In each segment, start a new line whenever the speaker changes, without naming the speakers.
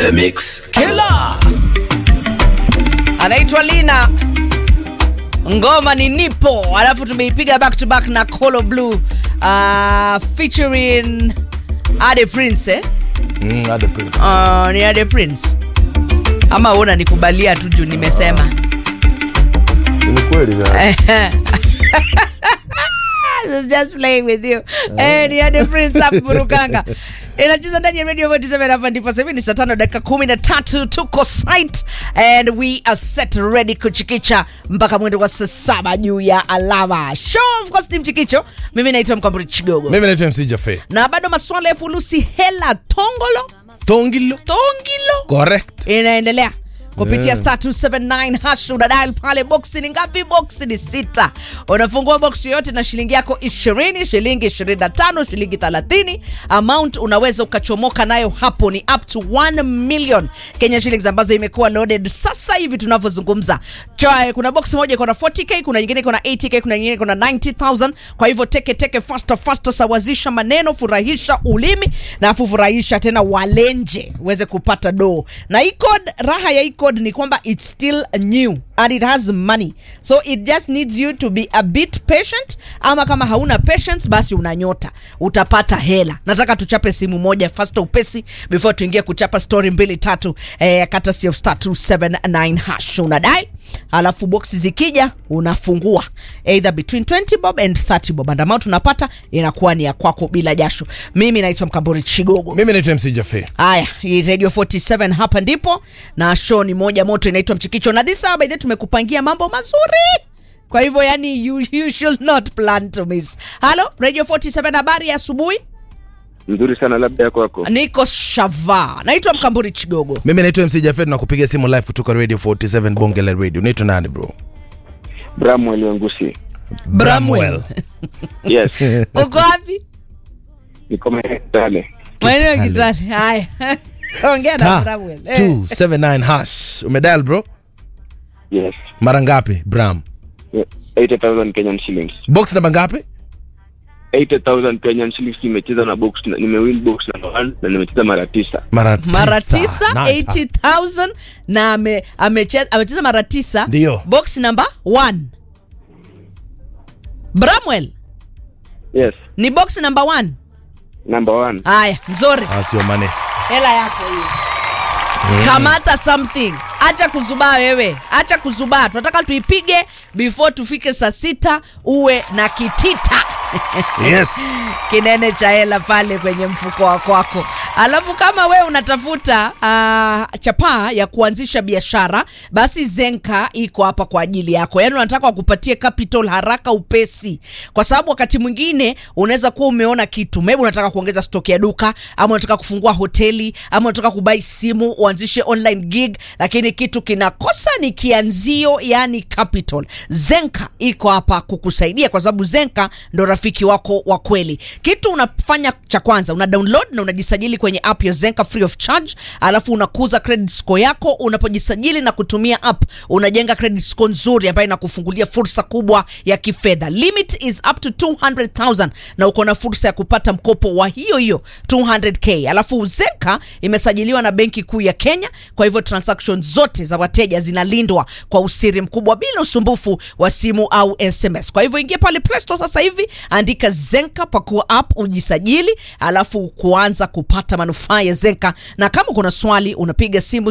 The Mix
Killer anaitwa Lina, ngoma ni nipo, alafu tumeipiga back to back na Colo Blue uh, featuring Ade Prince eh?
Mm, Ade Prince.
Uh, ni Ade Prince ama una nikubalia tu juu nimesema
Ni kweli ya.
I was just playing with you. Eh, ni Ade Prince hapo Burukanga. Inacheza ndani ya Radio 47 hapa ndipo sasa hivi ni saa tano dakika kumi na tatu tuko site and we are set ready kuchikicha mpaka mwendo wa saa saba juu ya alama. Show of course ni mchikicho. Mimi naitwa Mkamburi Chigogo.
Mimi naitwa MC Jafe.
Na bado masuala ya fulusi hela tongolo
Tongilo.
tongilo
Correct.
inaendelea kupitia
Yeah.
star 279 hash unadial pale boksi ni ngapi boksi ni sita unafungua boksi yote na shilingi yako 20 shilingi 25 shilingi 30 amount unaweza ukachomoka nayo hapo ni up to 1 million kenya shillings ambazo imekuwa loaded sasa hivi tunavyozungumza Cha- kuna box moja iko na 40k kuna nyingine iko na 80k kuna nyingine iko na 90000 kwa hivyo teke teke faster faster sawazisha maneno furahisha ulimi na afu furahisha tena walenje uweze kupata do na hii code raha ya hii code ni kwamba it's still new and it has money so it just needs you to be a bit patient ama kama hauna patience basi unanyota utapata hela nataka tuchape simu moja fast upesi before tuingie kuchapa story mbili tatu eh, courtesy of star 279 hash unadai alafu boksi zikija unafungua either between 20 bob and 30 bob and amount unapata inakuwa ni ya kwako bila jasho mimi naitwa mkambori chigogo
Mimi naitwa MC Jafe.
haya hii radio 47 hapa ndipo na show ni moja moto inaitwa mchikicho na this hour by the way tumekupangia mambo mazuri kwa hivyo yani you, you should not plan to miss halo radio 47 habari ya asubuhi
Nzuri sana labda ya kwako.
niko shava naitwa mkamburi chigogo
Mimi naitwa MC Jafe na kupiga simu live kutoka Radio 47 Bonge la Radio. Unaitwa nani bro?
Bramwell Wangusi.
Bramwell.
Yes.
uko wapi
Niko Kitale.
maeneo ya
Kitale.
kitale haya ongea na
Star
Bramwell. Eh.
279 hash. Umedial bro?
Yes.
Mara ngapi Bram?
80,000 Kenyan shillings.
Box namba ngapi?
80,000 Kenyan shillings nimecheza na box na nimewin box number 1 na nimecheza mara tisa.
Mara
mara
tisa.
tisa
Nine
80000 na ame- amecheza amecheza mara tisa
Ndio.
box number 1 bramwell
Yes.
ni box number 1
Number 1.
haya nzuri
Ah, sio mane.
hela yako hiyo kamata something acha kuzubaa wewe acha kuzubaa tunataka tuipige before tufike saa sita uwe na kitita
Yes.
kinene cha hela pale kwenye mfuko wa kwako alafu kama we unatafuta uh, chapaa ya kuanzisha biashara basi zenka iko hapa kwa ajili yako yaani unataka wakupatie capital haraka upesi kwa sababu wakati mwingine unaweza kuwa umeona kitu maybe unataka kuongeza stock ya duka ama unataka kufungua hoteli ama unataka kubai simu uanzishe online gig lakini kitu kinakosa ni kianzio yani capital zenka iko hapa kukusaidia kwa sababu zenka ndo rafiki wako wa kweli kitu unafanya cha kwanza una download na unajisajili kwenye app ya zenka free of charge alafu unakuza credit score yako unapojisajili na kutumia app unajenga credit score nzuri ambayo inakufungulia fursa kubwa ya kifedha limit is up to 200000 na uko na fursa ya kupata mkopo wa hiyo hiyo 200k alafu zenka imesajiliwa na benki kuu ya kenya kwa hivyo transaction zote za wateja zinalindwa kwa usiri mkubwa bila usumbufu wa simu au sms kwa hivyo ingia pale Play Store sasa hivi andika zenka pakua app ujisajili alafu kuanza kupata manufaa ya zenka na kama kuna swali unapiga simu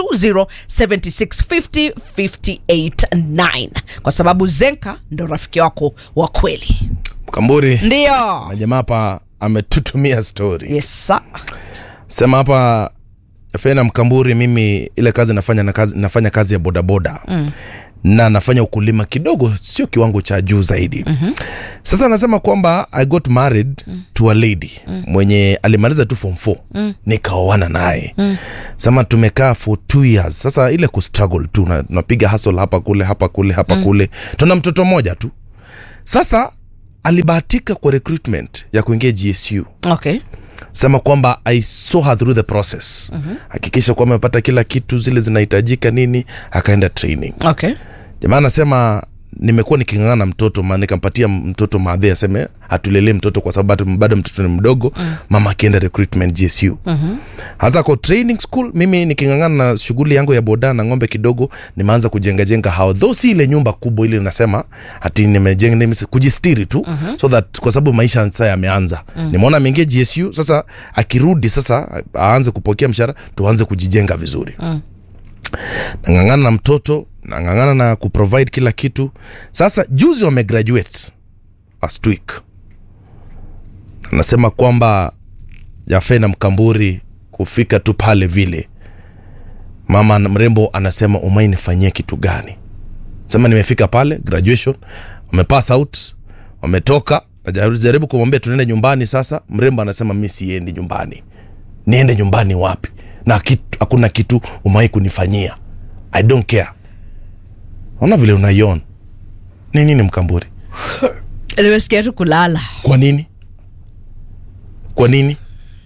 020765058 kwa sababu zenka ndo rafiki wako wa kweli
Kamburi.
ndio
Na jamaa hapa ametutumia story.
yes sir.
Sema hapa Fena Mkamburi, mimi ile kazi nafanya na kazi, nafanya kazi ya bodaboda mm. na nafanya ukulima kidogo, sio kiwango cha juu zaidi mm-hmm. Sasa anasema kwamba I got married mm. to a lady mm. mwenye alimaliza tu form 4 mm. nikaoana naye mm. Sema tumekaa for two years. Sasa ile kustruggle tu, na- tunapiga hustle hapa kule hapa kule hapa mm. kule, tuna mtoto mmoja tu. Sasa alibahatika kwa recruitment ya kuingia GSU
okay
sema kwamba i saw her through the process hakikisha kwamba amepata kila kitu zile zinahitajika nini akaenda training
okay
jamaa anasema nimekuwa niking'ang'ana na mtoto ma nikampatia mtoto madhe aseme atulelee mtoto kwa sababu bado- bado mtoto ni mdogo mm. mama akienda recruitment gsu mm-hmm. hasa kwa training school mimi niking'ang'ana na shughuli yangu ya boda na ng'ombe kidogo nimeanza kujengajenga hao tho si ile nyumba kubwa ile nasema hati nimejenga nime, kujistiri tu mm-hmm. so that kwa sababu maisha sasa yameanza mm. nimeona ameingia gsu sasa akirudi sasa aanze kupokea mshahara tuanze kujijenga vizuri mm nang'ang'ana na mtoto nang'ang'ana na kuprovide kila kitu sasa juzi wamegraduate last week anasema kwamba jafe na mkamburi kufika tu pale vile mama na mrembo anasema umai nifanyie kitu gani sema nimefika pale graduation wamepass out wametoka najaribu kumwambia tunaende nyumbani sasa mrembo anasema mi siendi nyumbani niende nyumbani wapi na kitu, hakuna kitu umai kunifanyia i don't care ona vile unaiona ni nini mkamburi
nimesikia tu kulala
kwa nini kwa nini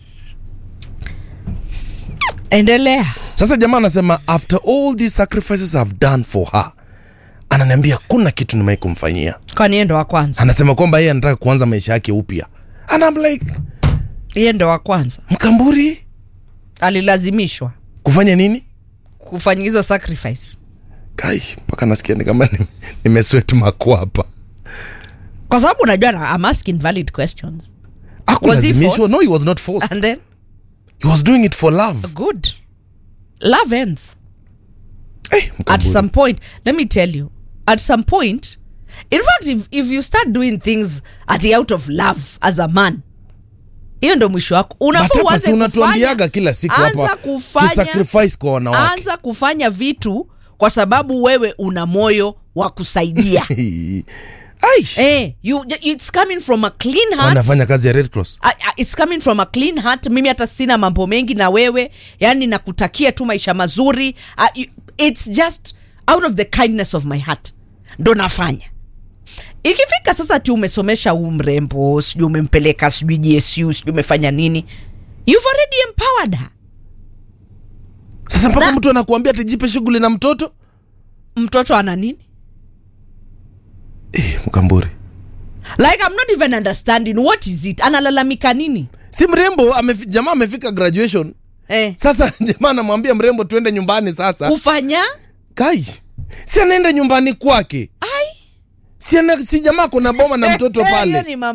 endelea
sasa jamaa anasema after all these sacrifices i've done for her ananiambia kuna kitu nimai kumfanyia
kwani yeye ndo wa kwanza
anasema kwamba yeye anataka kuanza maisha yake upya and I'm like
yeye ndo wa kwanza
mkamburi
alilazimishwa
kufanya nini
kufanya hizo sacrifice
kai mpaka nasikia ni kama ni- nimeswet makwapa
kwa sababu unajua na- I'm asking valid questions Was he
akulazimishwa
forced?
no he was not forced
and then
he was doing it for love
good love ends
hey,
at
mkamburi.
some point let me tell you at some point in fact if, if you start doing things at the out of love as a man hiyo ndo mwisho wako
But
unafaa
hapa
uanze
si unatuambiaga
kufanya-
kila siku
anza
hapa
kufanya-
to sacrifice kwa wanawake
anza kufanya vitu kwa sababu wewe una moyo wa kusaidia
Aish.
eh, you, it's coming from a clean heart
wanafanya kazi ya red cross
I- I- it's coming from a clean heart mimi hata sina mambo mengi na wewe yani nakutakia tu maisha mazuri uh, you- it's just out of the kindness of my heart ndo nafanya ikifika sasa ti umesomesha huu mrembo sijui umempeleka sijui gsu sijui umefanya nini you've already empowered her
sasa mpaka
Na-
mtu anakuambia tijipe shughuli na mtoto
mtoto ana nini
eh, mkamburi
like i'm not even understanding what is it analalamika nini
si mrembo amefi, jamaa amefika graduation
eh,
sasa jamaa anamwambia mrembo tuende nyumbani sasa
kufanya
kai si anaenda nyumbani kwake
ai
si, ana, si jamaa kuna boma na mtoto
Hiyo
pale
ni mambo